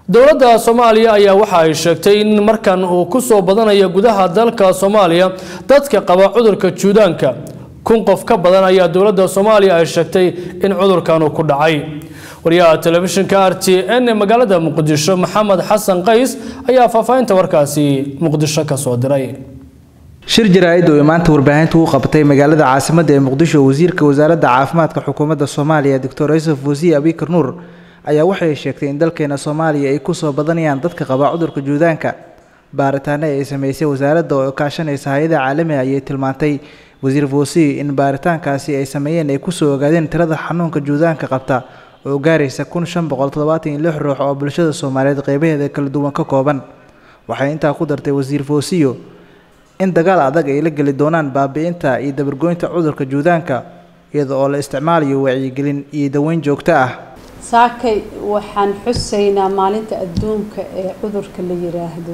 dowladda soomaaliya ayaa waxa ay sheegtay in markan uu ku soo badanayo gudaha dalka soomaaliya dadka qaba cudurka juudaanka kun qof ka badan ayaa dowladda soomaaliya ay sheegtay in cudurkan uu ku dhacay wariyaha telefishinka r t n ee magaalada muqdisho maxamed xasan qays ayaa faahfaahinta warkaasi muqdisho ka soo diray shir jaraa'id oo maanta warbaahintu u qabtay magaalada caasimadda ee muqdisho wasiirka wasaaradda caafimaadka xukuumadda soomaaliya doctor yusuf wasiir abikar nuur ayaa waxay sheegtay in dalkeena soomaaliya ay kusoo badanayaan dadka qaba cudurka juudaanka baaritaano ay sameysay wasaaradda oo kaashanaysa hay-ada caalamiga ayay tilmaantay wasiir foosiy in baaritaankaasi ay sameeyeen ay kusoo ogaadeen tirada xanuunka juudaanka qabta oo gaaraysa kun shan boqol toddobaatan iyo lix ruux oo bulshada soomaaliyeed qeybaheeda kala duwan ka kooban waxay intaa ku dartay wasiir foosiyo in dagaal adag ay la geli doonaan baabi-inta iyo dabargoynta cudurka juudaanka iyada oo la isticmaalayo wacyigelin iyo daweyn joogto ah saakay waxaan xusaynaa maalinta adduunka ee cudurka la yiraahdo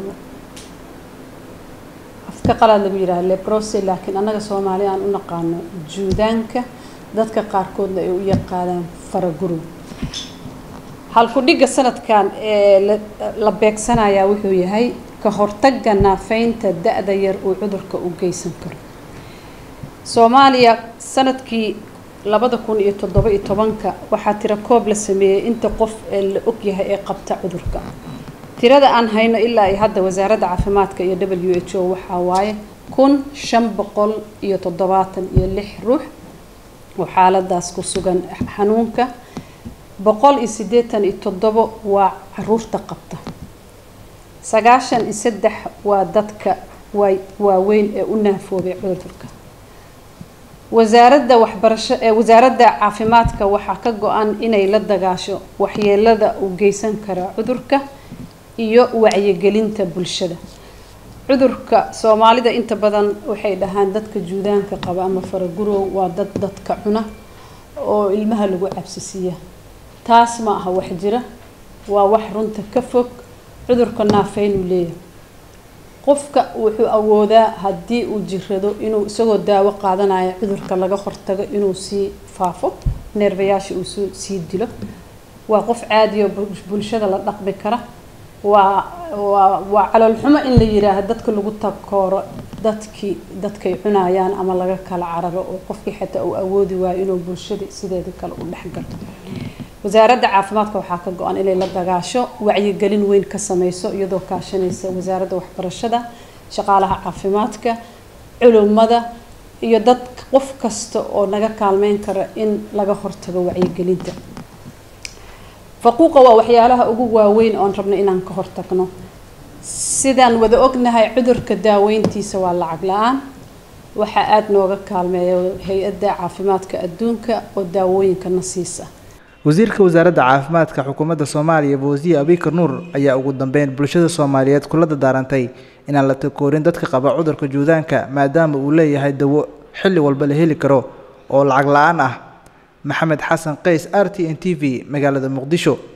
afka qalaad lagu yidhahdo lebrose laakiin annaga soomaali aan u naqaano juudaanka dadka qaarkoodna ay u yaqaanaan faragurub halku-dhigga sanadkan ee la beegsanayaa wuxuu yahay ka hortagga naafeynta da-da yar uu cudurka u geysan karo soomaaliya sanadkii labada kun iyo toddoba iyo tobanka waxaa tiro koob la sameeyey inta qof ee la ogyahay ee qabta cudurka tirada aan hayno ilaa iyo hadda wasaaradda caafimaadka iyo w h o waxaa waaye kun shan boqol iyo toddobaatan iyo lix ruux oo xaaladaas ku sugan xanuunka boqol iyo siddeetan iyo toddobo waa caruurta qabta sagaashan iyo saddex waa dadka waa waaweyn ee u naafoobay cudurka wasaaradda waxbarasho ee wasaaradda caafimaadka waxaa ka go-an inay la dagaasho waxyeelada uu geysan kara cudurka iyo wacyigelinta bulshada cudurka soomaalida inta badan waxay dhahaan dadka juudaanka qaba ama faragurow waa dad dadka cuna oo ilmaha lagu cabsisiiya taas ma aha wax jira waa wax runta ka fog cudurka naafeynuu leeyahay qofka wuxuu awoodaa haddii uu jirado inuu isagoo daawo qaadanaya cudurka laga hortago inuu sii faafo neerbayaasha uu sii dilo waa qof caadiyo bulshada la dhaqmi kara waa waa waa caloolxumo in la yiraahdo dadka lagu takooro dadkii dadkay cunayaan ama laga kala cararo oo qofkii xataa uu awoodi waayo inuu bulshada sideeda kale u dhexgalo wasaaradda caafimaadka waxaa ka go-an inay la dagaasho wacyigelin weyn ka sameyso iyadoo kaashanaysa wasaaradda waxbarashada shaqaalaha caafimaadka culummada iyo dad qof kasta oo naga kaalmeyn kara in laga hortago wacyigelinta faquuqa waa waxyaalaha ugu waaweyn oon rabno inaan ka hortagno sidaan wada ognahay cudurka daaweyntiisa waa lacag la-aan waxaa aada nooga kaalmeeya hay-adda caafimaadka adduunka oo daawooyinkana siisa wasiirka wasaaradda caafimaadka xukuumadda soomaaliya fawsiye abikar nuur ayaa ugu dambeyn bulshada soomaaliyeed kula dadaarantay inaan la takoorin dadka qaba cudurka juudaanka maadaama uu leeyahay dawo xilli walba la heli karo oo lacag la-aan ah maxamed xasan qays r t n t v magaalada muqdisho